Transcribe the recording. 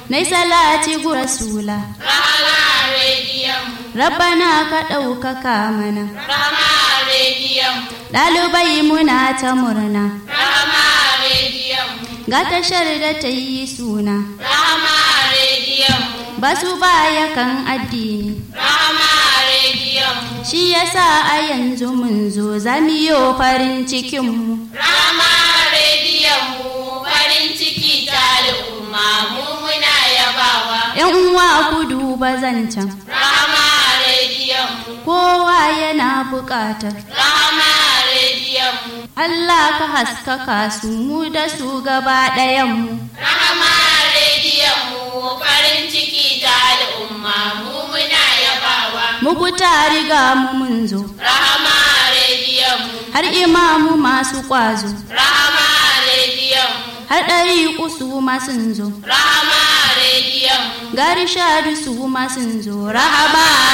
nai salati gu rasula Rahama rediyon mu. rabbana ka ɗaukaka mana Rahama rediyon mu. ɗalibai muna ta murna Rahama rediyon mu. ga tashar da ta yi suna Rahama rediyon mu. ba su baya kan addini Rahama rediyon mu. shi yasa a yanzu mun zo zamiyo farin cikinmu Rahama rediyon mu. Farin ciki ta al'umma mu muna yabawa. ‘yan uwa ku duba zancen Rahama rediyon mu. kowa yana buƙatar Rahama rediyon mu. Allah ka haskaka su mu da su gaba ɗayanmu Rahama rediyon mu. Farin ciki ta al'umma mu muna yabawa. muku ta riga mu mun zo Rahama rediyon mu. har imamu masu ƙwazo Rahama rediyon mu. har ɗari su ma sun zo Rahama rediyon mu. gari shadu su ma sun zo rahaba